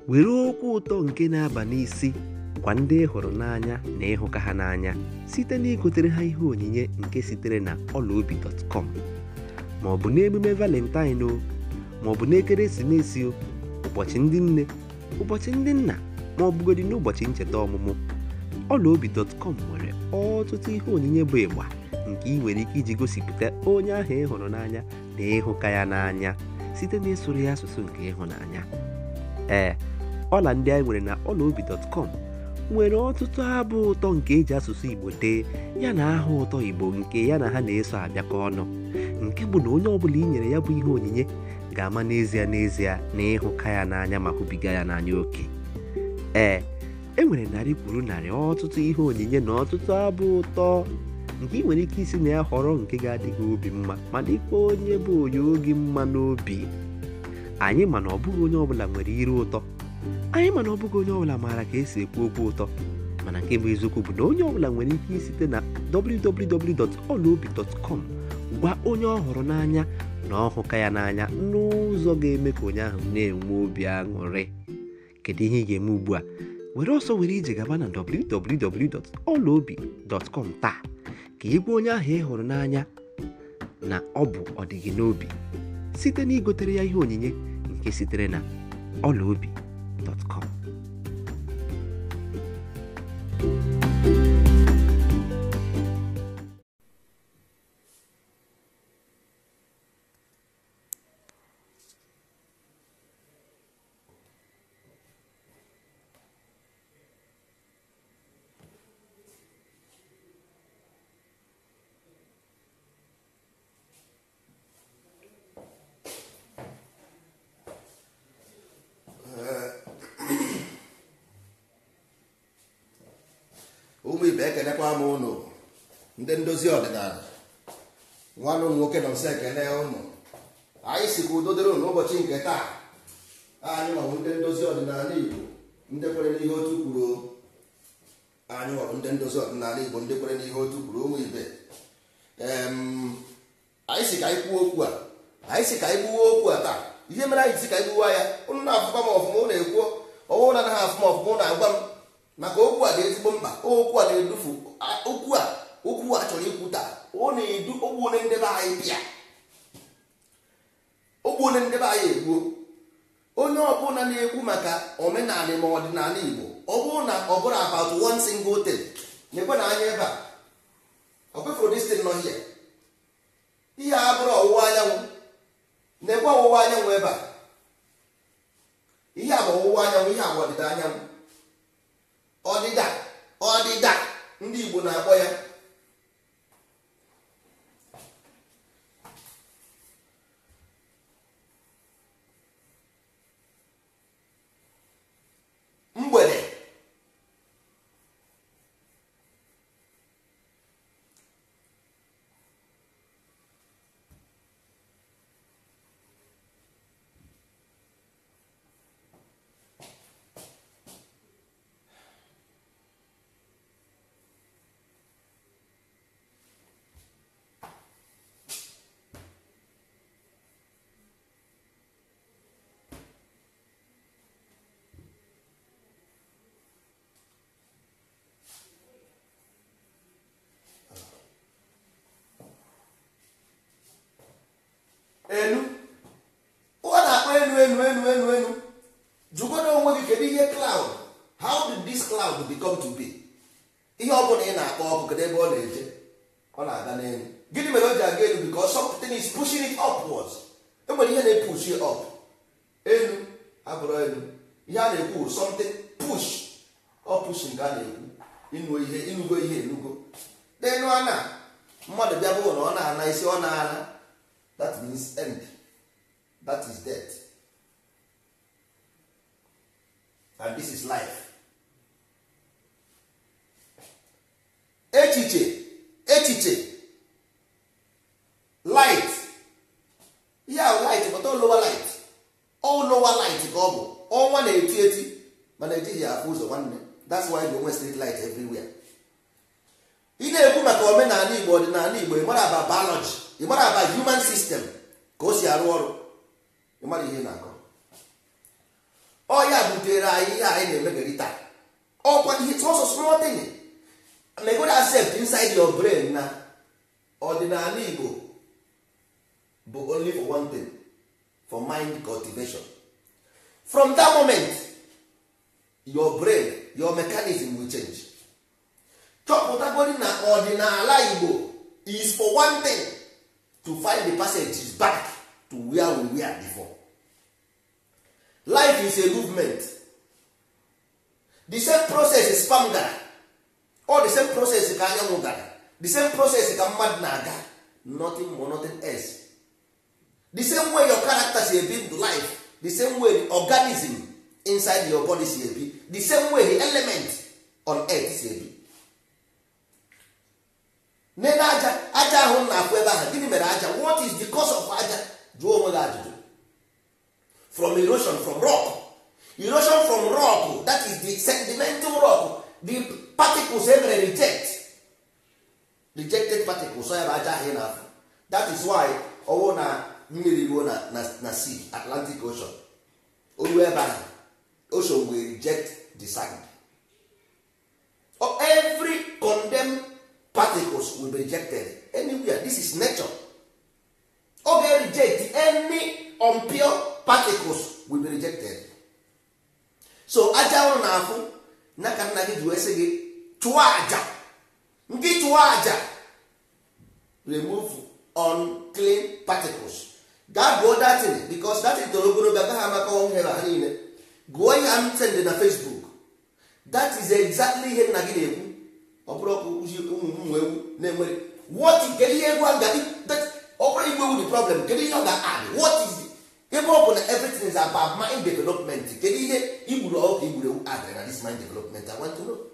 were okwu ụtọ nke na-aba n'isi gwa ndị ị hụrụ n'anya na ịhụka ha n'anya site na igotere ha ihe onyinye nke sitere na ọlaobi.com ma ọ bụ n'emume valentine o ma ọ bụ n'ekeresimesi o ụbọchị ndị nne ụbọchị ndị nna ma ọ bụgodị n'ụbọchị ncheta ọmụmụ ọlaobi.com nwere ọtụtụ ihe onyinye bụ ịgba nke ị nwere ike iji gosipụta onye ahụ ị hụrụ n'anya na ịhụka ya n'anya site na ịsụrụ ya asụsụ nke ịhụnanya ee ọla ndị anyị nwere na ọlaobi.com nwere ọtụtụ abụ ụtọ nke eji asụsụ igbo dee ya na aha ụtọ igbo nke ya na ha na-eso abịakọ ọnụ nke bụ na onye ọbụla i nyere ya bụ ihe onyinye ga-ama n'ezie n'ezie na ịhụka ya n'anya ma hụbiga ya n'anya oke ee e nwere narị kwuru narị ọtụtụ ihe onyinye na ọtụtụ abụ ụtọ nke ị nwere ike isi na ya họrọ nke ga-adị gị obi mma ma dịkwa onye bụ onye oge mma n'obi anyị mana ọ bụghị onye ọbụla nwere ire ụtọ anyị mana ọ bụghị onye ọbụla maara ka esi ekwu okwu ụtọ mana nke bụ eziokwu bụ na onye ọbụla nwere ike isite na www.olaobi.com gwa onye ọ hụrụ n'anya na ọhụka ya n'anya n'ụzọ ga-eme ka onye ahụ na-enwe obi aṅụrị kedu ihe ị ga-eme ugbu a were ọsọ were ije gaba na www.olaobi.com taa ka ị gwa onye ahụ ị hụrụ n'anya na ọ bụ ọdịgị n'obi site na igotere ya ihe onyinye nke sitere na ọlaobi.com ụmụ ibe ekenekwa m ụnụ ndị ndozi ọdịnala nwanne ụmụ nwoke nọ nso ekene ụnụ anyị si ka udo dịrị ụnụ ụbọchị nke taa anyị nwabụ ndị ndozi ọdịnala igbo ndị kwere n'ihe otu kwuru anyị nwabụ ndị ndozi ọdịnala igbo ndị kwere n'ihe otu kwuru ụmụ ibe Em, anyị si ka anyị kwuo okwu a anyị si ka anyị gbuwe okwu a taa ihe mere anyị si ka anyị gbuwa ya ụnụ na-afụkwa m ọfụma ụnụ ekwuo ọnwụ na anaghị afụ m ọfụma ụnụ agwa m maka okwu a dị ezigbo mkpa okwu a na-edufu a- okwu a okwu a chọrọ ikwu taa ọ na-edu ogbune ndebe anyị bịa ogbune ndebe anyị egbuo onye ọbụla na-ekwu maka omenala ma ọdịnala igbo ọ bụrụ na ọ bụrụ about one single thing na-ekwe na anya ebe a ọ kwefụrụ destin nọ hie ihe a bụrụ ọwụwa anyanwụ na-ekwe ọwụwa anyanwụ ebe a ihe a bụ ọwụwa anyanwụ ihe a bụ ọdịda anyanwụ ọdịda ọdịda ndị igbo na-akpọ ya mgbede enu ọ na-akpọ enu enu enu enu enu jụgodo onwe gị kedu ihe cloud how did this cloud become to be ihe ọ bụla ị na-akpọ ọkụ kedu ebe ọ na-eje ọ na-aga n'elu gịnị mere o ji aga elu because something is pushing it upwards enwere ihe na-epush it up elu abụrụ elu ihe a na-ekwu bụ something push ọ push nke a na-ekwu ịnụ ihe ịnụgo ihe enugo n'enu ana mmadụ bịa bụ na ọ na-ana isi ọ na-ana that means end that is death and this is life echiche echiche light ihe ahụ light pụta lower light ọ lower light ka ọ bụ ọnwa na-eti eti mana ejighị ya afụ ụzọ nwanne that's why you nwee street light everywhere ị na-ekwu maka omenala igbo ọdịnala igbo ịmara aba biology ịmara aba human system ka o si arụ ọrụ ịmara ihe ị na-akọ ọ ya butere anyị ihe anyị na-emegari taa ọkwa ihe sọsọ small thing megod accept inside your brain na ọdịnala igbo bụ only for one thing for mind cultivation from that moment your brain your mechanism will change chọpụtagodi na ọdịnala igbo is for one thing to find the passage back to where we were before life is a movement the same process spam gara or the same process ka anyanwụ gara the same process ka mmadụ na-aga nothing more nothing else the same way your character si ebi ndụ life the same way the organism inside your body si ebi the same way the element on earth si ebi nene aja aja ahụ m na-afụ ebe ahụ gịnị mere aja what is the cause of aja jụọ onwe gị ajụjụ from erosion from rock erosion from rock that is the sedimental rock the particles emere reject rejected particles so ya bụ aja ahụ ị na-afụ that is why ọwụ na mmiri ruo na, na, na sea atlantic ocean oruo ebe ahụ ocean will reject the sand oh, every condemned particles will be rejected anywhere this is nature ọ ga-reject any unpure particles will be rejected so aja ụrụ na-afụ na ka nna gị ji wee sị gị chụọ aja nke chụọ aja remove unclean particles gaa gụọ datin because datin toro ogologo agaghị amaka ọnwụ ha niile gụọ ihe m send na facebook that is exactly ihe nna gị na-ekwu ọ bụrụ ọkụ ụzi ụmụ ụmụ ewu na-enwere what kedu ihe egwu a ga ọ bụrụ igwe ewu the problem kedu ihe ọ ga-add what is the ebe ọ bụ na everything is about mind development kedu ihe igburu ọkụ igburu ewu add na this mind development I want to know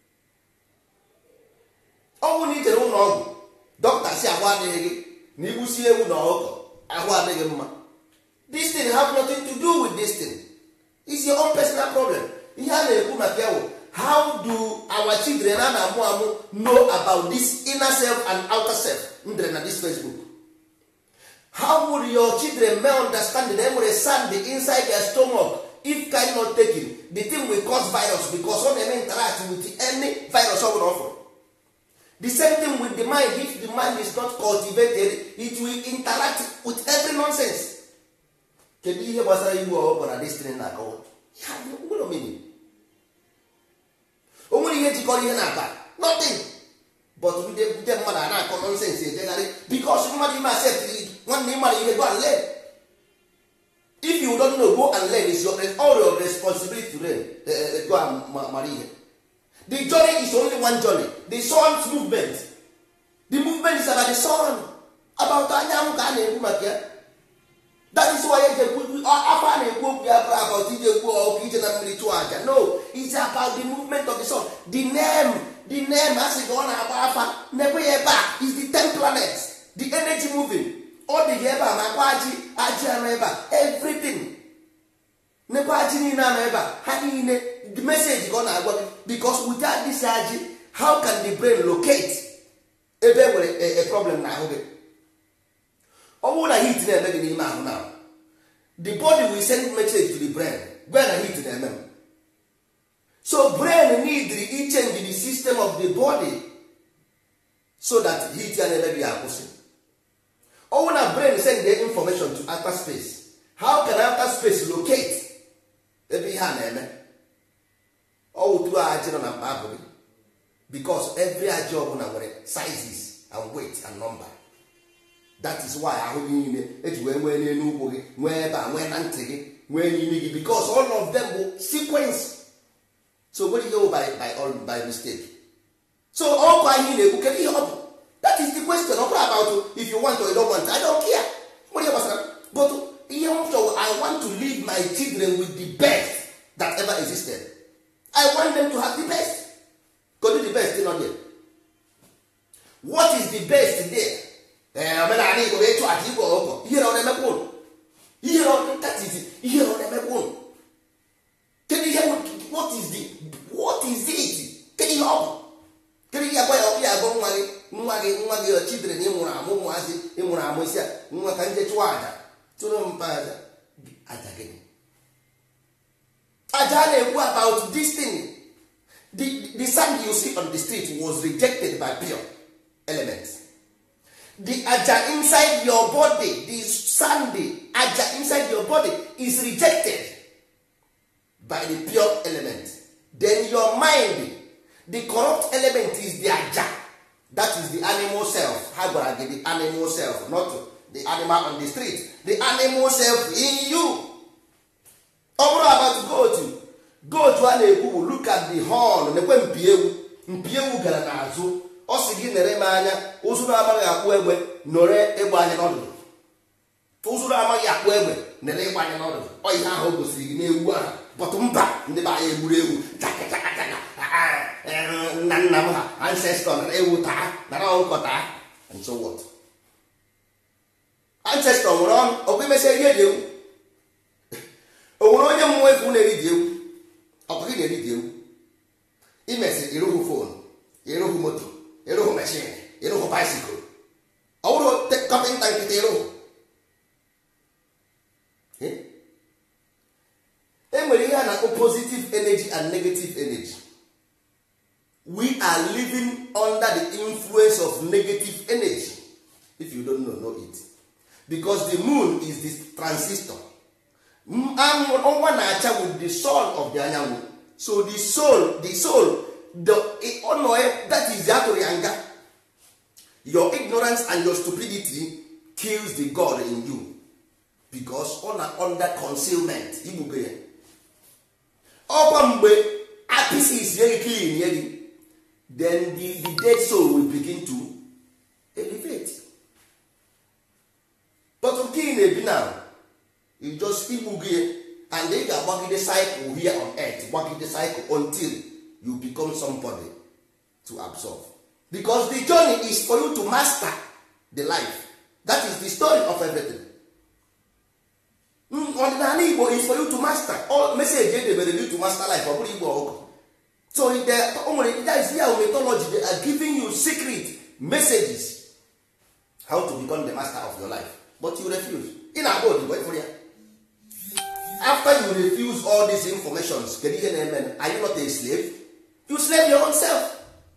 ọnwụ na ijere ụlọ ọgwụ dọkịta si ahụ adịghị gị na igbusi ewu na ọkụkọ ahụ adịghị mma this thing have nothing to do with this thing is your own personal problem ihe a na-ekwu maka ya wụ how do our children a na-amụ amụ know about this inner self and outer self ndere na this facebook how would your children may understand na enwere sand inside their stomach if kind not taken the thing will cause virus because ọ na-eme interact with any virus ọ bụla ọ fụrụ the same thing with the mind if the mind is not cultivated it will interact with every nonsense kedu ihe gbasara igbu ọkụkọ na destiny na-akọwa ya nwere omini o nwere ihe jikọrọ ihe na-aba nothing but ndị ndị mmadụ a na-akọ nonsense ejegharị because mmadụ ime accept nwanne ịmara ihe go and learn if you don't know go and learn is your all your responsibility to learn uh, go and mara ihe the journey is only one journey the sun's movement the movement is about the sun about anyanwụ ka a na-ekwu maka ya that is why eji ekwu afọ a na-ekwu okwu ya bụrụ about ije ekwu ọkụ ije na mmiri chụọ aja no it's about the movement of the sun the name the name a sị ka ọ na-agba afa n'ebe ya ebe a is the ten planets the energy moving ọ dị gị ebe a makwa ajị ajị anọ ebe a everything nekwa ajị niile anọ ebe a ha niile the message ka ọ na-agwa gị because without this ajị how can the brain locate ebe e nwere a problem na ahụ gị ọ bụrụ na heat na-eme gị n'ime ahụ na the body will send message to the brain gwa na heat na-eme m so brain need i change the system of the body so that heat ya na-eme gị akwụsị ọ bụrụ na brain send the information to outer space how can outer space locate ebe ihe a na-eme ọ wụtụrụ ajị nọ na mkpa abụ gị because every ajị ọbụla nwere sizes and weight and number that is why ahụ gị niile eji wee nwee n'elu ụkwụ gị nwee ebe a nwee na ntị gị nwee n'imi gị because all of them bụ sequence so nwere ihe by, by, all, by mistake so ọkụ anyị na-ekwu kedu ihe ọ bụ that is the question ọ bụrụ about if you want or you don't want I don't care nwere ihe gbasara but ihe m chọrọ I want to leave my children with the best that ever existed I want them to have the best kedu the best nọ there what is the best there omenala igbo bụ ịchụ aja igwe ọkụkọ ihe na ọ na-emekwa ụnụ ihe na nkatiti ihe na ọ na-emekwa ụnụ kedu ihe what is the what is it kedu ihe ọ bụ kedu ihe agwa ya ọkụ ya agwa nwa gị nwa gị nwa gị chidere na ịmụrụ amụ ụmụazị ịmụrụ amụ isi a nwa ka nje chụọ aja tụrụ mpa aja aja gịnị aja a na-ekwu about this thing the, the sand you see on the street was rejected by pure elements the aja inside your body the sand the aja inside your body is rejected by the pure element then your mind the corrupt element is the aja that is the animal self ha gwara gị the animal self not the animal on the street the animal self in you ọ bụrụ about goat goat a na-ekwu bụ look at the horn nekwe mpi ewu mpi ewu gara n'azụ ọ sị gị nere m anya ụzụrụ amaghị akpụ egbe nọrọ ịgba anya n'ọdụdụ ụzụrụ amaghị akpụ egbe nere ịgba anya n'ọdụdụ ọ ihe ahụ o gosiri gị n'ewu ahụ bọtụ mba ndị be anyị egburu ewu chakachakachaka nna nna m ha ancestor nara ewu taa nara ọkụkọ taa and so what ancestor nwere ọnụ ọkwa imesịa ihe dị ewu o nwere onye mmụọ efu na-eri dị ewu ọkwa gị na-eri dị ewu imesi ịrụhụ fon ịrụhụ moto ịrụhụ meshin ịrụhụ baisikụl ọ bụrụ kọpịnta nkịta ịrụhụ e nwere ihe a na-akpọ positive energy and negative energy we are living under the influence of negative energy if you don't know know it because the moon is the transistor ọnwa na-acha with the soul of the anyanwụ so the soul the soul the ọnọ that is atụrụ ya nga your ignorance and your stupidity kills the god in you because ọ na under concealment igbugo ya ọkwa mgbe apisis ye gị clean ye gị then the, the dead soul will begin to elevate but nke ị na-ebi now you just igbu gị and ị ga-agbagide cycle here on earth gbagide cycle until you become somebody to absorb because the journey is for you to master the life that is the story of everything ọdịnala igbo is for you to master all message edebere you to master life ọ bụrụ igbo ọgụ so o nwere that is their mythology they are giving you secret messages how to become the master of your life but you refuse ị na-agba odibo ịfụrụ ya after you refuse all these informations kedu ihe na-eme are you not a slave you slave your own self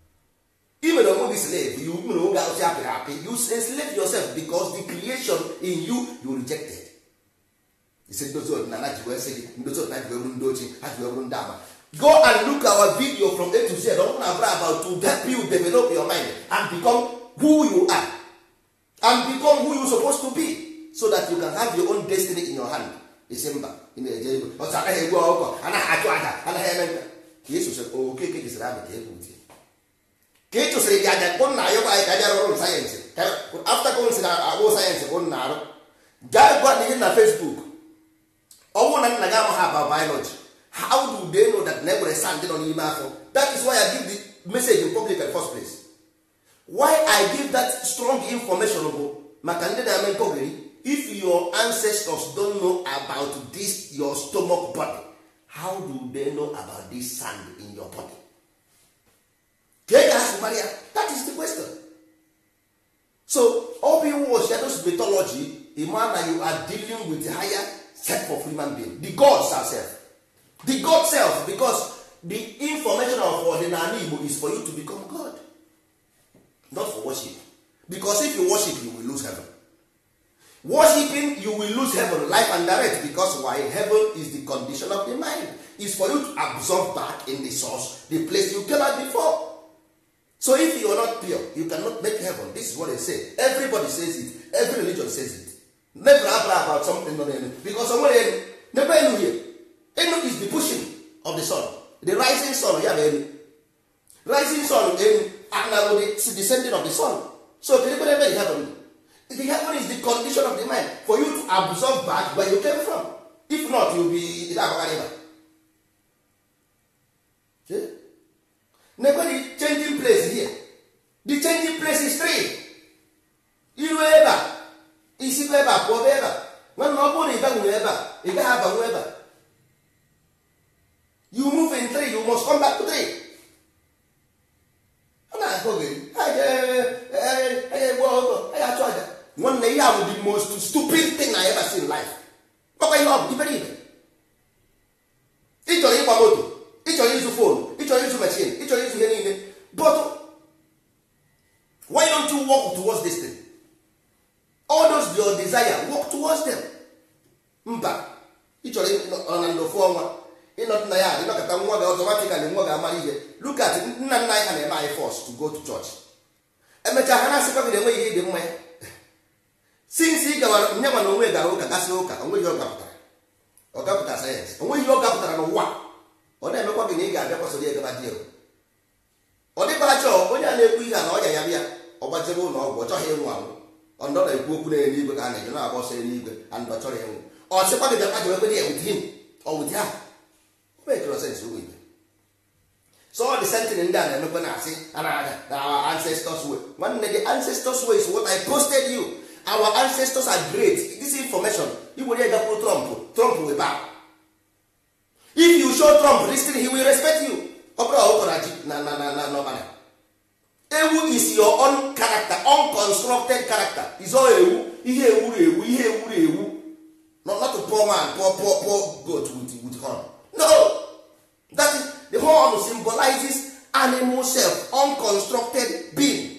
i mere onwe gị slave you mere oge arụsị apịrị apị you enslave yourself because the creation in you you rejected isi ndozi ọdịnala ji wee sị gị ndozi ọdịnala ji wee bụrụ ndị ochie ha ji wee bụrụ ndị ama go and look our video from a to z ọ bụrụ na abụrụ about to help you develop your mind and become who you are and become who you supposed to be so that you can have your own destiny in your hand isi mba ị na-eje ego ọtụ anaghị egbu ọkụkọ anaghị achụ aja anaghị eme nka ka ị sosịrị okeke jisịrị abụ ka egwu tie ka ị chụsịrị gị aja kpụ nna ya gwa anyị ka aja rụrụ sayensị afta konsị na agbụ sayensị bụ nna arụ gaa gwa ihe na facebook ọnwụ na nna gị amaghị aba biology how do they know that na enwere sand nọ n'ime afọ that is why i give the message in public at first place why i give that strong information bụ maka ndị na-eme nkọgiri if your ancestors don't know about this your stomach body how do they know about this sand in your body ka e ga-asị mara ya that is the question so ọ bụ iwu shadows mythology ịma na you are dealing with higher self of human being the god self the god self because the information of ọdịnala igbo is for you to become god not for worship because if you worship you will lose heaven worshiping you will lose heaven life and direct because why heaven is the condition of the mind is for you to absorb back in the source the place you came out before so if you are not pure you cannot make heaven this is what they say everybody says it every religion says it never abra about something nọ n'elu because onwere elu never elu here elu is the pushing of the sun the rising sun ya bụ elu rising sun elu anaro the descending of the sun so kedu ebe ebe the heaven the heaven is the condition of the mind for you to absorb back where you came from if not you be agagariba nekwe the changing place here the changing place is three iru ebe a isikwa ebe a pụọ ebe a nwanne ọ bụrụ na ị banwere ebe a ị gaghị abanwe ebe a you move in three you must come back to three ọ na-akọ gị egbu ọgụ anyị achụ aja nwanne ihe a bụ the most stupid thing I ever seen in life ọkwa ihe ọ bụ iberibe ị chọrọ ịgba moto ịchọrọ ịzụ fonu ịchọrọ ịzụ mechin ịchọrọ ịzụ ihe niile but why don't you work towards this thing all those your desire work towards them mba ịchọrọ ọ na ndị ofu ọnwa ịnọdụ na ya ịnọkọta nwa gị ọtọmatikali nwa gị amara ihe look at nna nna anyị ha na-eme anyị force to go to church emechaa ha na-asịkwa gị na enweghị ihe dị mma ya since ị gawara nye ma na onwe gara ụka gasị ụka onweghị ọ gapụtara ọ gapụtara sayensị onweghị ihe ọ gapụtara n'ụwa ọ na-emekwa gị na ị ga-abịa kwasoro ya gaba dị ọ dịkwara chọọ onye a na-ekwu ihe a na ọya ya bịa ọ gbajebe ụlọ ọgwụ ọ chọghị ịnwụ anwụ ọndọ na-ekwu okwu n'eluigwe ka a na-eje na-agba ọsọ eluigwe and ọ chọrọ ịnwụ ọ sịkwa gị bịa kpajebe ya with him ọ with ha o mekere sens ụmụ ibe so ọ dị sentin ndị a na-emekwa na asị anaga na our ancestors way nwanne gị ancestors way is what I posted you our ancestors are great this information iwere ya gakwuru Trump Trump will bow if you show Trump this thing he will respect you ọ bụrụ ọkụkọ na ji na na na na n'ọbara ewu is your own character unconstructed character is all ewu ihe ewuru ewu ihe ewuru ewu not not a poor man poor poor poor goat with with horn no that is the horn symbolizes animal self unconstructed being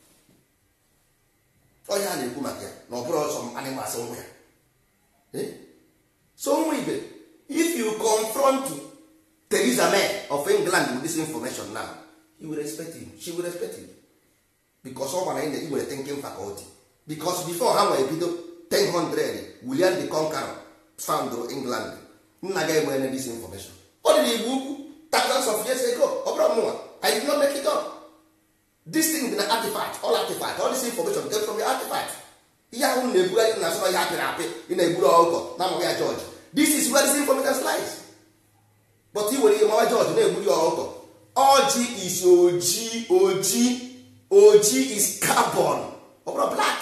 onye a na-ekwu maka ya na ọ bụrụ ọsọ animals nwe ya Eh? so nwa ibe if you confront Theresa May of England with this information now you will respect him she will respect him because ọ gwara na iwere thinking faculty because before ha nwere bido 1000 William the Conqueror found England nna ga enwere this information ọ dị n'igbo ukwu thousands of years ago ọ bụrụ mụnwa I did not make it up this thing dị na artifact all artifact all this information came from the artifact ihe ahụ na-ebugharị na asụba ihe apịrị apị ị na-egburu ọkụkọ na amaghị ya George this is where this information lies but i were ihe mawa George na-egburu ya ọkụkọ ọjị is oji oji oji is carbon ọ bụrụ black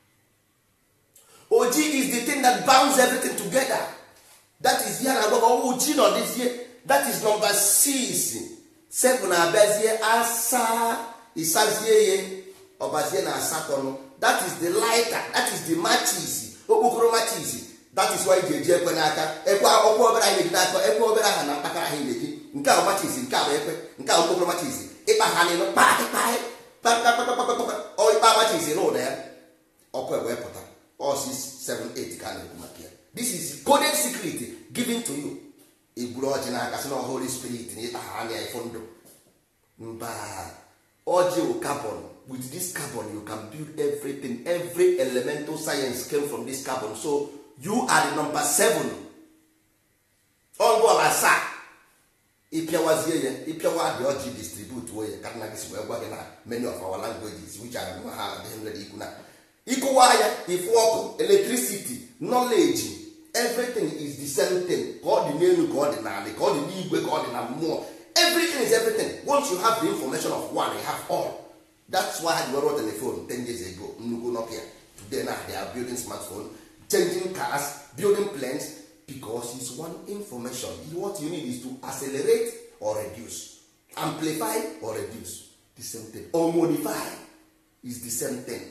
oji is the thing that bounds everything together that is ihe na-agwa ọwụ ji nọ dịzie that is number six seven abịazie asaa ịsazie ya ọbazie na asatọ that is the lighter that is the matches okpokoro matches that is why ji eji ekwe n'aka ekwe ọkwa obere anyị na-eji n'aka ekwe obere aha na mkpakara anyị na-eji nke a bụ matches nke a bụ ekwe nke a bụ okpokoro matches ịkpa ha n'ịnụ kpakịkpaị ịkpa matches n'ụlọ ya ọkụ wee pụta all 6 7 8 ka a na-ekwu maka ya this is coded secret given to you egburu ọjị n'aka sị na holy spirit na ịkpa ha anya ifo ndụ mba ọjị wụ carbon with this carbon you can build everything every elemental science came from this carbon so you are the number seven ọngụ ọla asaa ịpịawazie ya ịpịawa dị ọjị distribute ya ka nna gị si wee gwa gị na many of our languages which are nwa ha adịghị nwere ikwu na ịkụwa ya ifu ọkụ electricity knowledge everything is the same thing ka ọ dị n'elu ka ọ dị n'ala ka ọ dị n'igwe ka ọ dị na mmụọ everything is everything once you have the information of one you have all that's why I wrote telephone 10 years ago nnukwu Nokia today now they are building smartphone changing cars building planes because it's one information what you need is to accelerate or reduce amplify or reduce the same thing or modify is the same thing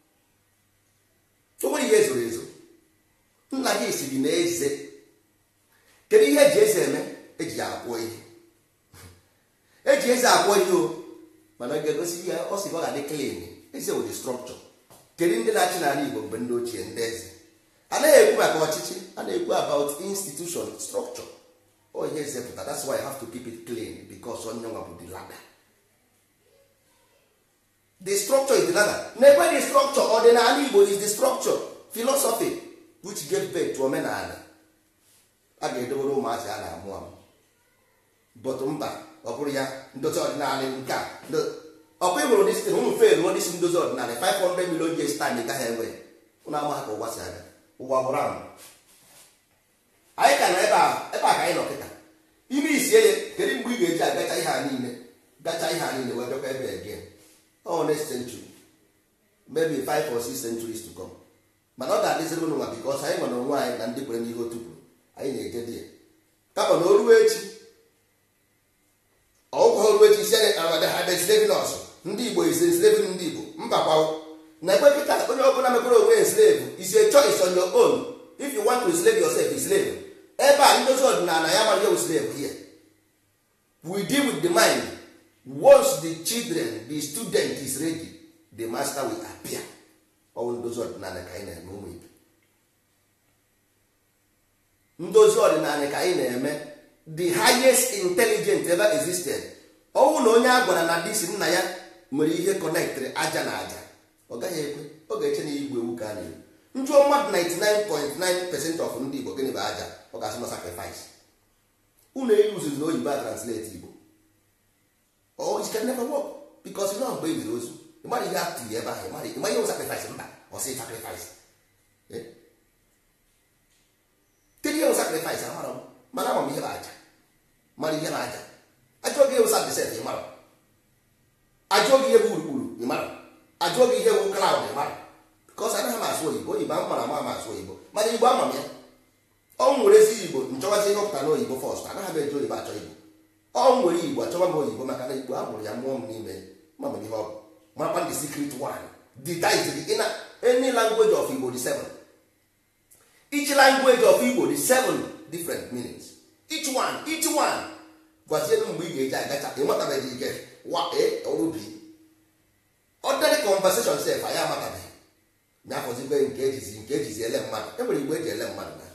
o nwere ihe ezoro ezo nna gị si gị na eze kedu ihe eji eze eme eji ya akwụ ihe eji eze akwụ ihe o mana ga-egosi ihe ọ sị ọ ga-adị clean eze wụ the structure kedu ndị na-achị n'ala Igbo mgbe ndị ochie ndị eze anaghị ekwu maka ọchịchị a na-ekwu about institution structure o ihe eze pụta that's why I have to keep it clean because onye nwa bụ the ladder the structure is the ladder na-ekwe the structure ọdịnala Igbo is the structure philosophy which gave birth to omenala a ga-edobere ụmụazị a na-amụ amụ but mba ọ bụrụ ya ndozi ọdịnala nke a ọkwa ịhụrụ dis ụmụ fe ruo disi ndozi ọdịnala 500 million years time gaghị enwe ụnụ ama ha ka ụwa si aga ụwa gwụrụ ahụ anyị ka nọ ebe a ebe a ka anyị nọ kịta ime isie ya kedu mgbe ị ga-eji agacha ihe a niile gacha ihe a niile wee bịakwa ebe again ọ next century maybe 5 or 6 centuries to come mana ọ ga-adịziri ụnụ nwa because anyị nwere onwe anyị na ndị kwere n'ihe otu kwuru anyị na-eje dị ya kama na o ruo echi ọgwụkwa oru echi isi enslaving us ndị igbo is enslaving ndị igbo mba gbawo na ekwe kịta onye ọbụla mekwere onwe enslave is a choice on your own if you want to enslave yourself enslave ebe a ndozi ọdịnala ya mara ewu slave here we deal with the mind once the children the student is ready the master will appear ọwụ ndozi ọdịnala ka anyị na-eme ụmụ ibe ndozi ọdịnala ka anyị na-eme the highest intelligent ever existed ọnwụ na onye a gwara na disi nna ya nwere ihe kọnektrị aja na aja ọ gaghị ekwe ọ ga-eche na igwe ewu ka a na-ewu njụọ mmadụ 99.9 percent of ndị igbo gịnị bụ aja ọ ga-asị na sacrifice unu eyi uzuru na oyibo a translate igbo oh it can never work because you know mgbe ebiri ozu ịmara ihe atụghị ebe ahụ ịmara ịma ihe bụ sacrifice mba ọ sị sacrifice kedu ihe bụ sacrifice amara m mana ama m ihe bụ aja mara ihe bụ aja ajụọ gị ihe bụ sacrifice ịmara ajụọ gị ihe bụ urukpuru ịmara ajụọ gị ihe bụ cloud ịmara because anaghị m asụ oyibo oyibo ama mara ama ama asụ oyibo mana igbo ama m ya ọ nwere ezi igbo nchọwazi ihe ọpụta n'oyibo fọst anaghị m eji oyibo achọ igbo ọ nwere igbo achọwa m oyibo maka na igbo a mụrụ ya mụọ m n'ime ma m ihe ọ bụ marakwa the secret one the title in any language of igbo the seven each language of igbo the seven different meanings each one each one gwazienu mgbe ị ga-eji agacha ịmatabeghị ike wa e ọrụ bi ordinary conversation sef anyị amatabeghị nyafọzigbe nke ejizi nke ejizi ele mmadụ e nwere igbo eji ele mmadụ na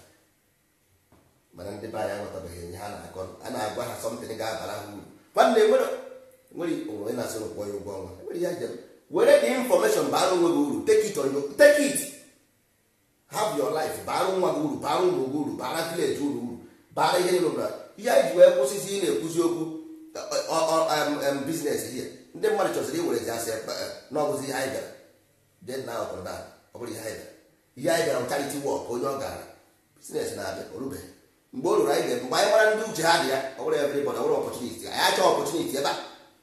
mana ndị be anyị aghọtabeghị ihe ha na-akọ a na-agwa ha sọmtin ga-abara ha uru nwanne nwere nwere onwe na-asị ụkwụ ya ụgwọ ọnwa nwere ya jem were the information bara onwe gị uru take it on your take it have your life bara nwa gị uru bara ụmụ gị uru bara village uru uru bara ihe niile ụra ihe anyị ji wee kwụsịzi ị na-ekwuzi okwu biznes ihe ndị mmadụ chọziri iwere ji asị n'ọbụzi ihe anyị bịara den na ọkụrụ ọ bụrụ ihe anyị bịara ihe anyị bịara charity work onye ọ gara biznes na-abịa orubeghị mgbe o ruru anyị ga mgbe anyị mara ndị uche ha dị ya ọ bụrụ everybody ọ bụrụ opportunity anyị achọ opportunity ebe a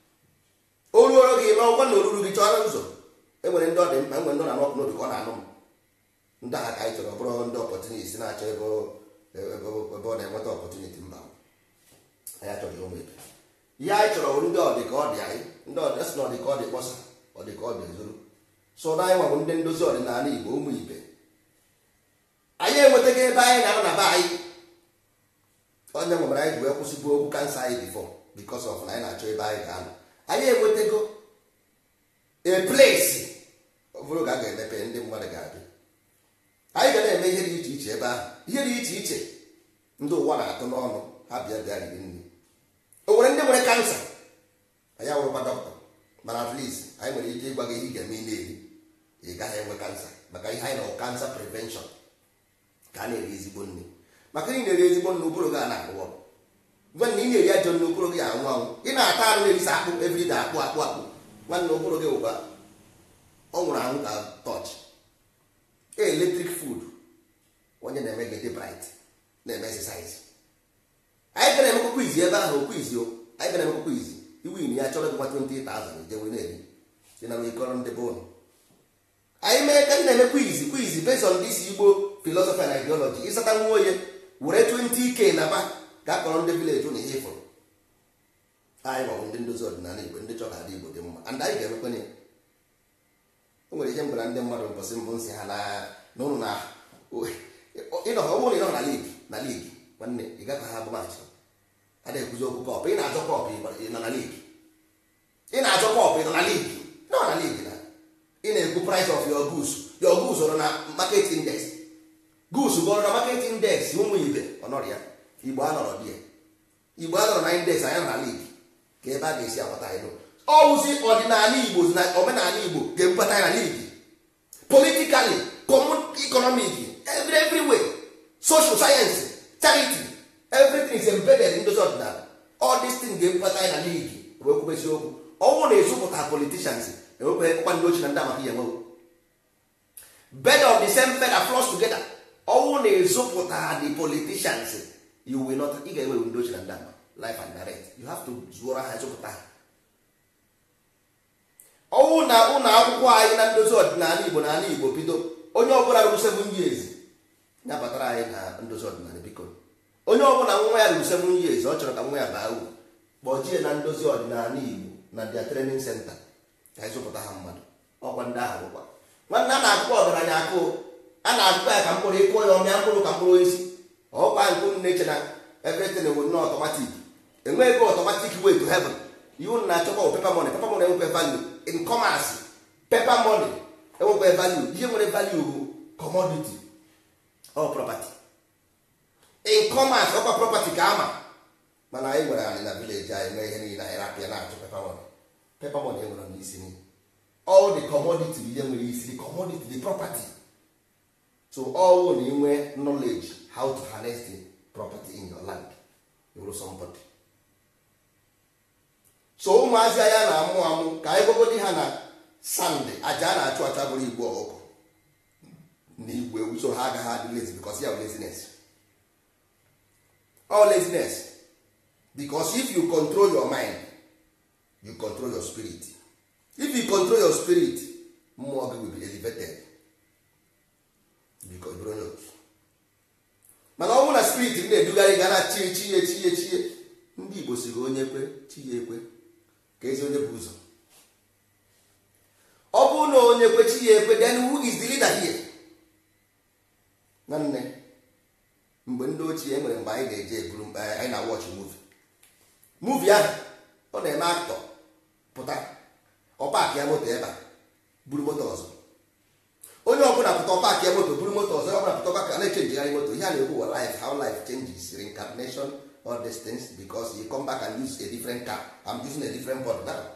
o ruoro gị ma ọgwa na oruru gị chọrọ ụzọ enwere ndị ọ dị mkpa enwere ndị ọ na-anọpụ n'obi ka ọ na-anụ m ndị agha ka anyị chọrọ ọ bụrụ ndị opportunity na-achọ ebe ebe ọ na-enweta opportunity mba anyị achọghị ụmụ ebe ihe anyị chọrọ bụ ndị ọdị ka ọ dị anyị ndị ọdị sị na ọdị ka ọ dị kpọsa ọdị ka ọ dị ezuru so na anyị nwabụ ndị ndozi ọdịnala igbo ụmụ ibe anyị enwetaghị ebe anyị na-anọ na be anyị onye nwere anyị ji wee kwụsịgbu okwu kansa anyị bifo because of na anyị na-achọ ebe anyị ga-anọ anyị enwetago a place ọbụrụ ga a ga-emepe ndị mmadụ ga-abịa anyị ga na-eme ihe dị iche iche ebe ahụ ihe dị iche iche ndị ụwa na-atụ n'ọnụ ha bịa bịa riri nri o nwere ndị nwere kansa anyị awụrụkwa dọkịta mana at least anyị nwere ike ịgwa gị ihe ị ga-eme ị na-eri ị gaghị enwe kansa maka ihe anyị na kansa prevention ka a na-eri ezigbo nri maka ị na-eri ezigbo nri ụbụrụ gị a na-arụ ọrụ mgbe na ị na-eri ajọ nri ụbụrụ gị anwụ anwụ ị na-ata arụ na-erisa akpụ everyday akpụ akpụ akpụ nwanne ụbụrụ gị ụba ọ nwụrụ anwụ ka tọch eletrik food onye na-eme gị dị bright na-eme exercise anyị gara emekwa kwizi ebe ahụ okwizi anyị gara emekwa kwizi iwin ya chọrọ gị nwa 20,000 jewe na-eri dị na ịkọrọ ndị be ụlọ anyị mee ka na-eme kwizi kwizi based on this igbo philosophy and ideology ịsata nwa onye were 20k na ba ga kpọrọ ndị village ụlọ ihe ịfụrụ anyị maọbụ ndị ndozi ọdịnala igbo ndị chọrọ adị igbo dị mma and anyị ga-emekwenye o nwere ihe m gwara ndị mmadụ mbọsị mbụ nsị ha na ụlọ na ịnọ ọ bụrụ na ịnọ na ligi na ligi nwanne ị gakọ ha bụ maachị a na-ekwuzi okwu kọpụ ị na-azọ kọpụ ị nọ na ligi ị na-azọ kọpụ ị nọ na ligi nọ na ligi na ị na-ekwu price of your goods your goods ọrụ na market index goods bụ ọrụ na market index ụmụ ibe ọ nọrọ ya igbo anọrọ dị ya igbo anọrọ na index anya na ligi ka ebe a ga-esi agbata anyị ọwụzi ọdịnala igbo na omenala igbo ga-ebubata ya na ligi politikali economic every everywhere social science charity everything is embedded in ndozi ọdịnala all this thing ga-ebubata ya na ligi wee kwubesi okwu ọnwụ na-ezupụta politicians enwekwe kwa ndị ochie na ndị amaka ihe nwewo bed of the same feather floss together ọnwụ na-ezupụta the politicians you will not ị ga-enwe ndị ochie na ndị ama life and direct you have to zụọrọ ha ezupụta ha ọnwụ na ụlọ akwụkwọ anyị na ndozi ọdịnala igbo na ala igbo bido onye ọbụla ruru seven years ya batara anyị na ndozi ọdịnala biko onye ọbụla nwa ya ruru seven years ọ chọrọ ka nwa ya baa uru kpọjie na ndozi ọdịnala igbo na dia training center ka anyị zụpụta ha mmadụ ọkwa ndị ahụ bụkwa nwanne a na-akụkọ ọgaranya akụ a na-akụkọ ya ka mkpụrụ ịkụọ ya ọmịa mkpụrụ ka mkpụrụ esi ọkwa nkụ na-eche na everything bụ nnọọ ọtọmatik enweghị automatic way to heaven iwu na achọkwa paper money paper money enwekwe value in commerce paper money enwekwe value ihe nwere value bụ commodity or property in commerce ọkwa property ka ama mana anyị nwere anyị na village anyị nwee ihe niile anyị rapịa na-achọ paper money paper money enwere n'isi niile all the commodity bụ ihe nwere isi the commodity the property so all na inwe knowledge how to harness the property in your land you will somebody so ụmụazị anya na-amụ amụ ka anyị gwagodi ha na sand aja a na-achụ acha bụrụ igwe ọkụkọ na igwe ewu so ha agaghị adị lazy because ya bụ laziness all laziness because if you control your mind you control your spirit if you control your spirit mmụọ gị will be elevated because bụrụ onye otu mana ọ bụrụ na spirit gị na-edugharị ga na chie chie chie chie ndị igbo siri onye kwe chi ya ekwe ka ezi onye bụ ụzọ ọ bụrụ na onye kwe chi ya ekwe then who is the leader here nwanne mgbe ndị ochie nwere mgbe anyị ga-eje eburu anyị na watch movie movie ahụ ọ na-eme aktọ pụta ọ paakị ya moto ebe a buru moto ọzọ onye ọbụla pụta ọ paakị ya moto buru moto ọzọ onye ọbụla pụta ọpa na-echenjigharị moto ihe a na-ekwu wa life how life changes reincarnation all these things because you come back and use a different car I'm using a different body now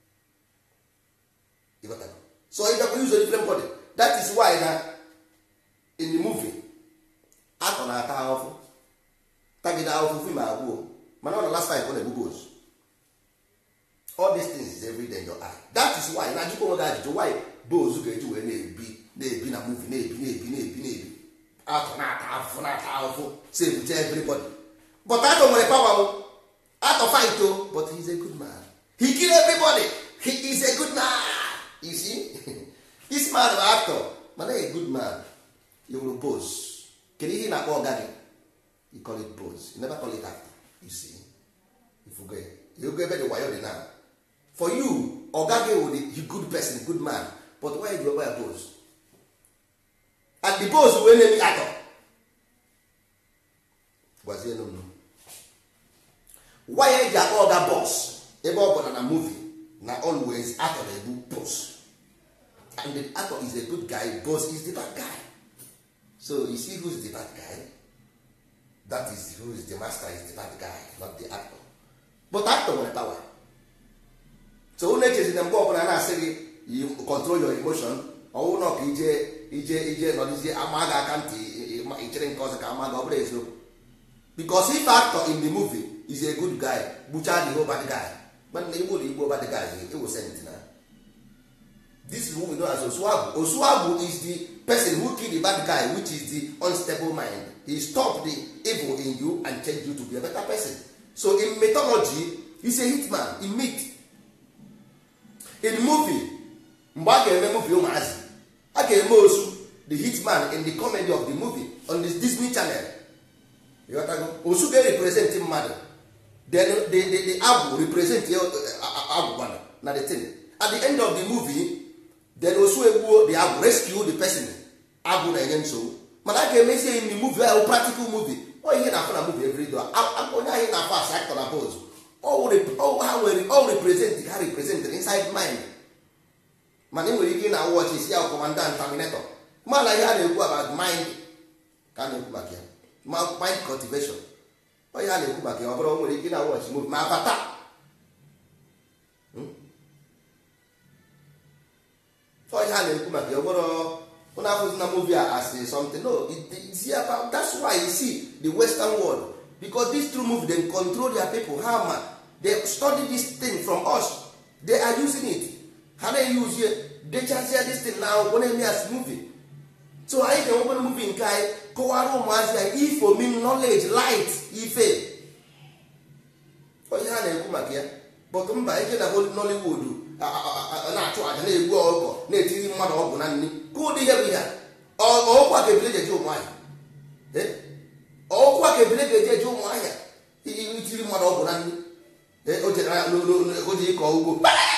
You got that? so if you use a different body that is why na in the movie akọ na-ata ahụhụ tagide ahụhụ fim agwụo mana ọ na last time ọ na-egbu goes all these things is every day in your eye that is why na ajụkwa onwe gị ajụjụ why boz ga-eji wee na-ebi na-ebi na movie na-ebi na-ebi na-ebi na-ebi atọ na-ata ahụhụ na-ata ahụhụ si ebute everybody but atọ nwere power o atọ fight o but he is a good man he kill everybody he is a good man you see this man bụ actor mana a good man you will boz kedu ihe ị na-akpọ ọga gị you call it boz you never call it actor you see ifugo ya you ebe dị wayo dị now for you oga gị wụ the good person good man but why you wear boz and the boz wee na-eme atọ gwazie nụ why eji akpọ ọga bọs ebe ọ bụla na movie na always atọ na-ebu boss and the actor is a good guy boss is the bad guy so you see who's the bad guy that is who is the master is the bad guy not the actor but actor nwere power so unu echezi na mgbe ọbụla na-asị gị you control your emotion ọwụ na ọka ije ije ije nọdịzie ama gị aka ntị ichere nke ọzọ ka ama gị ọ bụrụ eziokwu because if actor in the movie is a good guy gbuchaa the whole bad guy mana igbo na igbo bad guy iwu sent na this is who we know as osuagu osuagu is the person who kill the bad guy which is the unstable mind he stop the evil in you and change you to be a better person so in mythology he's a hitman in myth in movie mgbe a ga-eme movie ụmụazị a ga-eme osu the hitman in the comedy of the movie on the disney channel ịghọtago osu ga-represent mmadụ then the, the, the agwụ represent agwụgwana na the thing at the end of the movie then osu egbuo the agwụ rescue the person agwụ na-enye nsogbu mana a ga-emesi in the movie ahụ practical movie ọ ihe na-afụ na movie every day onye anyị na-afụ as actor na pose ha nwere all represent ha represent inside mind mana ị nwere ike ị na-awọchi isi ya commandant terminator mana ihe a na-ekwu about mind ka a na-ekwu maka ya mind cultivation onye a na-ekwu maka ya ọ bụrụ nwere ike ị na-awọchi movie ma abata onye a na-ekwu maka ya ọ bụrụ ụnụ afụzi na movie a as something no it's about that's why you see the western world because this true movie dem control their people ha ma they study this thing from us they are using it ha na-use ye dechazie this thing na akwụkwọ na-eme as movie so anyị ga-enwekwere movie nke anyị kọwara ụmụazị anyị ifo mean knowledge light ife onye ha na-ekwu maka ya but mba ije na nollywood na-achụ aja na-egbu ọkụkọ na-etiri mmadụ ọgwụ na nri ka ụdị ihe bụ ihe ọkwa ka ebile jeje ụmụahịa ọkwa ka ebile ga-eje eje ụmụahịa itiri mmadụ ọgwụ na nri o ji ịkọ ugbo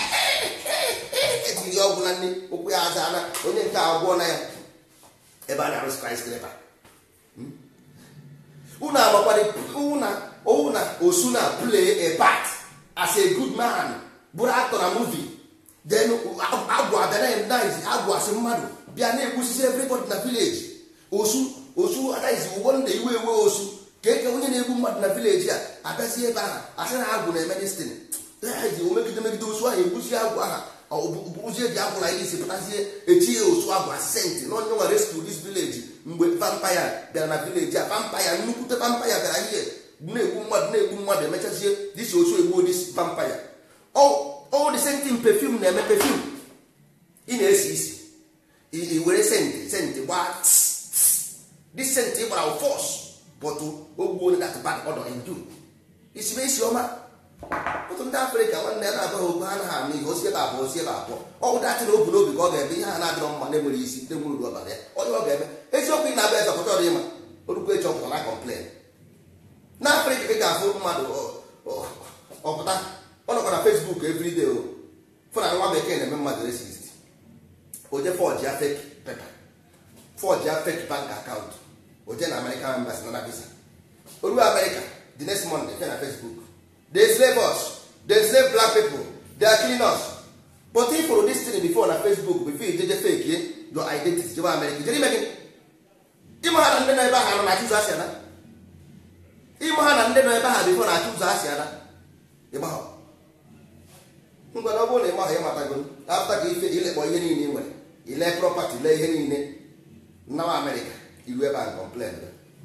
etiri ọgwụ na nri ụkwụ ya aza na onye nke agwụọ na ya ebe a na-arụ skyscraper unu amakwadị na owu na osu na play a part as a good man bụrụ actor na movie then agwa abịa na agwa asị mmadụ bịa na-egbusisi everybody na village osu osu anaghịzi ụgbọ ndị iwe ewe osu ka eke onye na-egbu mmadụ na village a abịazi ebe ahụ asị na agwụ na-eme destin ji omegide megide osu ahụ egbusi agwụ aha bụrụzie ji agwụla ihe isi pụtazie echi ya osu agwa senti na onye nwa rescue this village mgbe vampire bịara na village a vampire nnukwute vampire bịara ihe na-egbu mmadụ na-egbu mmadụ emechazie disi osu egbuo dis vampire all the same thing perfume na-eme perfume ị na-esi isi i were senti senti gbaa this senti gbara force but ogbuo onye that bad odor in you isibe isi ọma ọtụtụ ndị afrịka nwanne ya na-abụghị okwu ha naghị anụ ihe osi ebe abụọ osi ebe abụọ ọ bụ datị na obu n'obi ka ọ ga-eme ihe ha na-adịrọ mma na-enwere isi ndị nwere uru ọbara ya onye ọ ga-eme eziokwu ị na-abịa eze ọpụta ọdị ịma orukwu echi ọpụta na kọmplen na afrịka ị ga-afụ mmadụ ọpụta ọ nọkwa na fesbuk everyday o fụ na nwa bekee na-eme mmadụ resist oje fọji ya fek pepa fọji ya fek bank akaụntụ oje na american embassy na visa oruo america the next monday fe na facebook they slave us they slave black people they are killing us but if for this thing before na facebook before you jeje fake ye your identity jebe america jere ime gị ịma ha na ndị nọ ebe ahụ nọ na-achụ ụzọ asị ada ịma ha na ndị nọ ebe ahụ before na-achụ ụzọ asị ada ịgbahọ ngwa na ọ bụrụ na ịmaghị ịmatago afta ka ife ilekpọ ihe niile ị nwere ile prọpati lee ihe niile nnawa amerịka iru ebe a kọmplen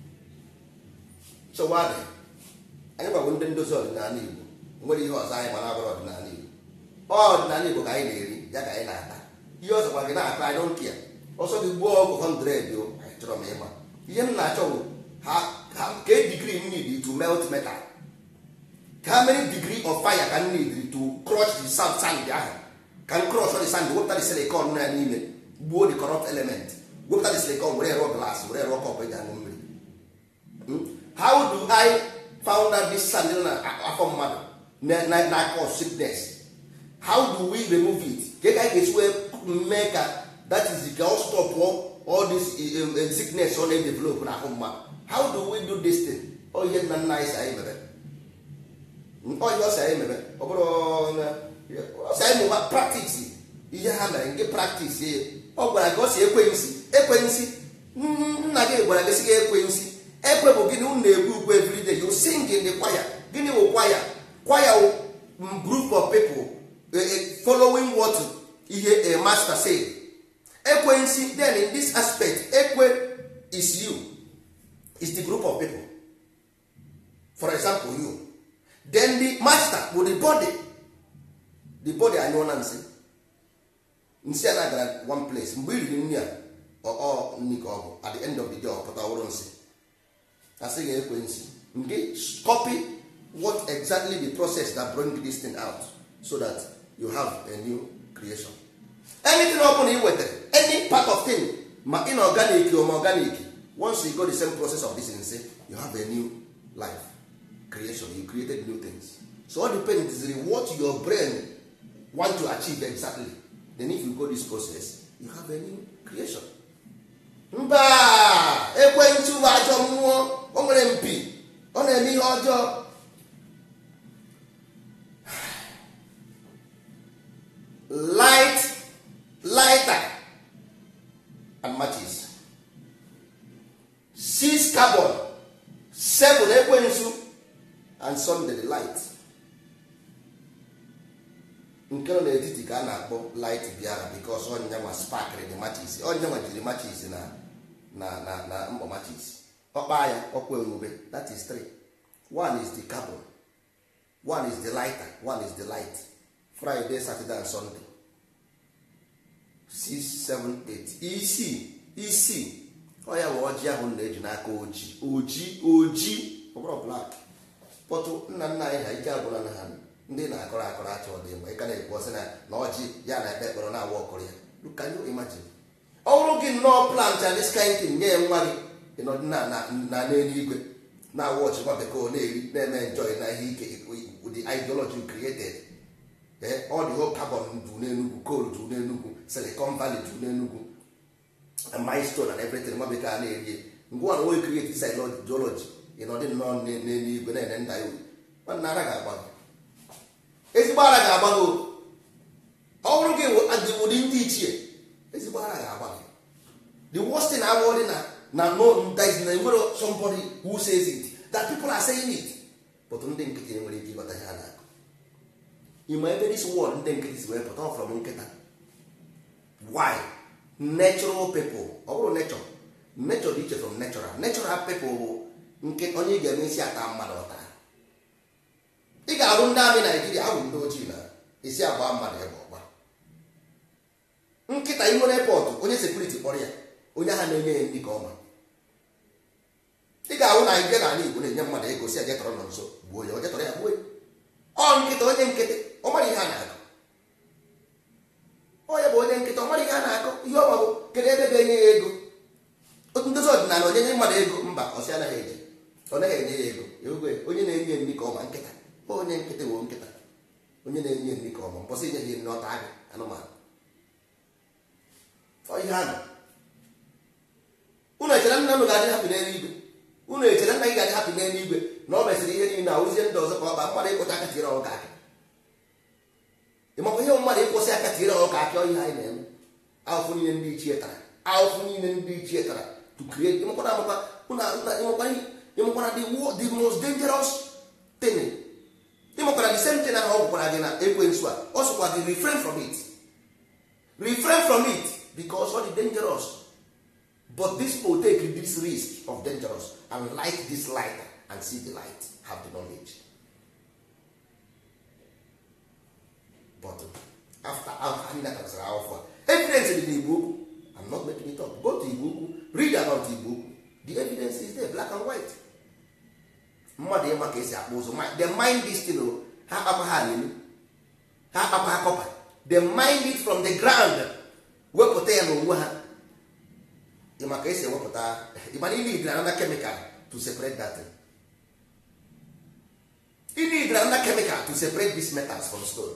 nsogbu adị anyị gbagbo ndị ndozi ọdịnala igbo nwere ihe ọzọ anyị mana abụrụ ọdịnala igbo ọdịnala igbo ka anyị na-eri ya ka anyị na-ata ihe ọzọ gwa gị na-akpa anyị donkia ọsọ gị gbuo ọgụ 100 o anyị chọrọ m ịma ihe m na-achọ bụ ha ka digrii m need to melt metal how many degree of fire ka m need to crush the sand sand ahụ ka m crush the sand wepụta the silicon na n'ime gbuo the corrupt element wepụta the silicon were rụọ glass were rụọ kọpụ eji aṅụ mmiri how do i found out this sand na afọ mmadụ na cause sickness how do we remove it ka ka anyị ga-esi wee mee ka that is ka ọ stop all this sickness ọ na-edevelop na ahụ mmadụ how do we do this thing ọ ihe nna nna anyị si anyị mere onye ọsị anyị mere ọ bụrụ ọsị anyị mụba praktis ihe ha mere nke praktis ya ọ gwara gị ọsị ekwensi ekwensi nna gị gwara gị sị gị ekwensi ekwe bụ gịnị unu na-ekwu ukwe everyday you sing in the choir gịnị wụ kwaya kwaya wụ group of people following what ihe a master say ekwensi then in this aspect ekwe is you is the group of people for example you then the master bụ the body the body anyụọ na nsị nsị a na-agara one place mgbe i riri nri a ọ nri ka ọ bụ at the end of the day ọ pụta ọhụrụ nsị asị ga ekwe nsị nke copy what exactly the process that bring this thing out so that you have a new creation anything ọ bụla ị wetara any part of thing ma inorganic or ma organic once you go the same process of this nsị you have a new life creation you created new things so all depends on what your brain want to achieve exactly then if you go this process you have a new creation mba ekwentị bụ ajọ mmụọ o nwere mpi ọ na-eme ihe ọjọọ light lighter and matches six carbon seven ekwensu and sunday the light nke nọ n'etiti ka a na-akpọ light bịara bikos ọnya nwa spakịrị dị machis ọnya nwa jiri machis na na na na mkpọ machis ọkpa ya ọkwa ewube that is three one is the carbon one is the lighter one is the light friday saturday and sunday six seven eight isii isii ọ ya bụ ọjị ahụ na-eji n'aka oji oji oji ọ bụrụ black pọtụ nna nna anyị ha ike agwụla na ha ndị na-akọrọ akọrọ achọ ọ dị mgbe ị ka na-ekwu ọsị na na ọjị ya na ekpe ekpere na-awa ọkụrụ ya can you imagine ọ bụrụ gị nnọọ plant and this kind thing nye nwa gị ịnọdị na na n'eluigwe na-awa ọchịkwa bekee na-eri na-eme enjoy na ihe ike the ideology created ọ dị whole carbon du n'enugwu coal du n'enugwu silicon valley du n'enugwu milestone and everything nwa bekee a na-eri ngwa na onye create this ideology ịnọdị nnọọ n'e- n'eluigwe na-ene nda ya uri nwanne ara ga-agba gị ezigbo ara ga-agba gị o. ọ bụrụ gị wụ- adị ụdị ndị ichie ezigbo ara ga-agba gị the worst thing abụọ dị na na no that is na enwere somebody who says it that people are saying it but ndị nkịtị enwere ike ịghọta ihe a na-akụ ịma ebe this word ndị nkịtị si wee pụta ọ from nkịta why natural people ọ bụrụ nature nature dị iche from natural natural people bụ nke onye ị ga-eme isi ata mmadụ ọta ị ga-arụ ndị amị naijiria ahụ ndị ojii na isi agba mmadụ ebe ọgba nkịta ihu n'epọtụ onye sekuriti kpọrọ ya onye agha na-enye ya ndị ka ọma ị ga-ahụ na ije n'ala igbo na-enye mmadụ ego si aje tọrọ nọ nso gbuo ya onye tọrọ ya gbuo ya ọ nkịta onye nkịtị ọ mara ihe a na-akọ onye bụ onye nkịta ọ mara ihe a na-akọ ihe ọma bụ kedu ebe ga-enye ya ego otu ndozi ọdịnala onye nye mmadụ ego mba ọsị anaghị eje ọ naghị enye ya ego ego onye na-enye nri ka ọma nkịta ọ onye nkịtị bụ nkịta onye na-enye nri ka ọma mbọsị inye ya nri ọta agụ anụmanụ ọ ihe a nọ unu echere nna unu ga-adị hapụ n'eluigwe unu echere nna gị ga-adị hapụ n'eluigwe na ọ mesịrị ihe niile na ụzie ndị ọzọ ka ọ ba mmadụ ịkwụcha aka tiere ọka akị ịmakwa ihe mmadụ ịkwụsị aka tiere ọka akị ọ ihe anyị na-eme ahụfụ niile ndị ichie tara ahụfụ niile ndị ichie tara to create ịmakwana amakwa unu ịmakwana ịmakwana the wo- the most dangerous thing ịmakwara the same thing ahụ ọ gwụkwara gị na ekwensu a ọ sịkwa gị refrain from it refrain from it because ọ dị dangerous but this people take this risk of dangerous and light this light and see the light have the knowledge but after anyị natasara akwụkwọ a evidence dị n'igbo okwu i'm not making it up go to igbo okwu read about igbo okwu the evidence is there black and white mmadụ ịma ka esi akpụ ụzọ Ma- they mind this thing o ha akpakwa ha alelu ha akpakwa ha kọpa they mind it from the ground wepụta ya n'onwe ha ịma ka esi ewepụta ịma na ị need another chemical to separate that thing. ị need another chemical to separate these metals from stone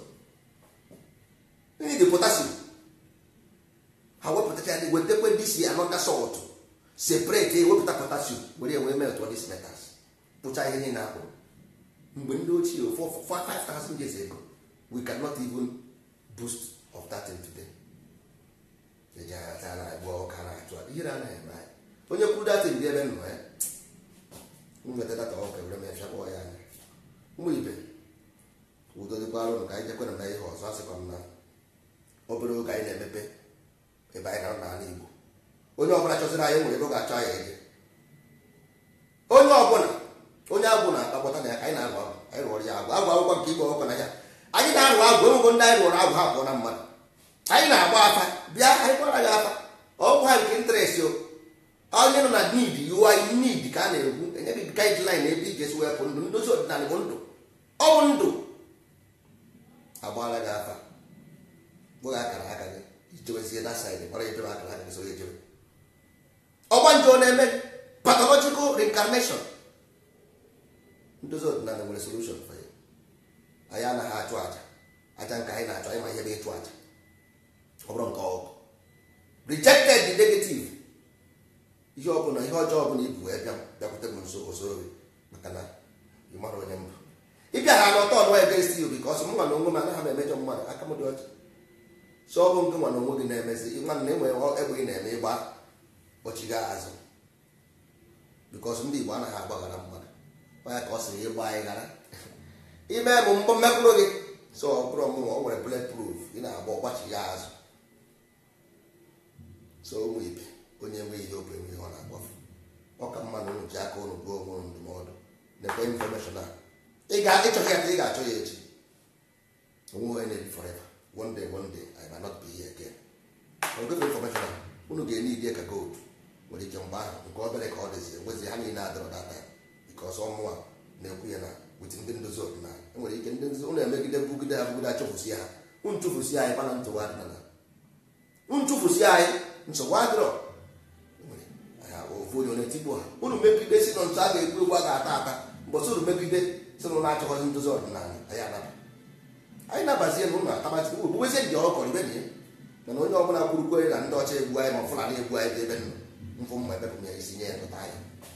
ị need the potassium ha wepụtacha ya wetakwe this another salt separate ya wepụta potassium were ya wee melt all these metals pụcha ihe niile akpụrụ mgbe ndị ochie for for 5000 years ago we cannot even boost of that thing today eji agha na agba ọka na-achụ ihe na anaghị eme anyị onye kwuru datin dị ebe nnọ ya nweta data ọka were m efia kpọọ ya anya ụmụ ibe udo dịkwara ụnụ ka anyị jekwere na ihe ọzọ asịkwa m na obere oge anyị na-emepe ebe anyị na n'ala igbo onye ọbụla chọziri anyị nwere ebe ọ ga-achọ anyị eje onye ọbụla onye agwụ na-akpakọta na ya ka anyị na-arụ agwụ anyị rụọrọ ya agwụ agwụ akwụkwọ nke igwe ọkụ na ya anyị na-arụ agwụ enwego ndị anyị rụọrọ agwụ ha pụọ na mmadụ anyị na-agba afa bịa anyị gbara gị afa ọgwụ ha nke interest o onye nọ na need you are in need ka a na-ekwu enye gị guideline ebe ị ga-esi wepụ ndụ ndozi ọdịnala bụ ndụ ọ bụ ndụ agbara gị afa bụghị akara aka gị ijewezie na side gbara ejebe akara aka gị so ejebe ọgba nje ọ na-eme pathological reincarnation ndozi ọdịnala nwere solution for ya anyị anaghị achụ aja aja nke anyị na-achọ anyị ma ihe bụ ịchụ aja ọ bụrụ nke ọgụ rejected the negative ihe ọbụla ihe ọjọọ ọbụla ibu wee bịa bịakwute m nso ozoro maka na ị mara onye mbụ ịbịa ha n'ọtọ ọnụ against you because m nwa na onwe m anaghị m emejọ mmadụ aka m dị ọcha so ọ bụ nke nwa na onwe gị na-emezi nwa na enwere egbe ị na-eme ịgba kpọchiga azụ because ndị Igbo anaghị agbaghara mmadụ onye ka ọ sịrị ịgba anyị ghara ime bụ mbọ mmekpụrụ gị so ọ bụrụ ọmụmụ o nwere bullet proof ị na-agba ọgbachi ya azụ so ụmụ ibe onye nwe ihe obi enwe ihe ọ na-agbafu ọ ka mma na unu ji aka unu gụọ onwe unu ndụmọdụ nekwe infọmeshọn a ị ga ịchọghị ya ị ga-achọ ya echi onwe onye na-ebi forever one day one day I might not be here again ogefe infọmeshọn a unu ga-enye idie ka gold nwere ike mgbe ahụ nke obere ka ọ dịzi enwezi ha niile adọrọ data bikos ọmụnwa na-ekwu ya na wit ndị ndozi ọdịnala enwere ike ndị ndozi unu emegide bugide ha bugide achụfụsi ha unu chụfụsi anyị kpana ntụwa ọdịnala unu chụfụsi anyị nsogbu adịrọ ofu onye na-etigbu ha unu megide si na ntụ a ga-egbu egbu a ga-ata ata mbọsị unu megide si na ụlọ achọghọzi ndozi ọdịnala anyị anaba anyị nabazie na ụlọ atabazi ogbubezie ndị ọkọ ibe na ya mana onye ọbụla gburukwere na ndị ọcha egbu anyị ma fulani egbu anyị dị ebe nọ mfụ mma ebe bụ ya isi nye ya pụta anyị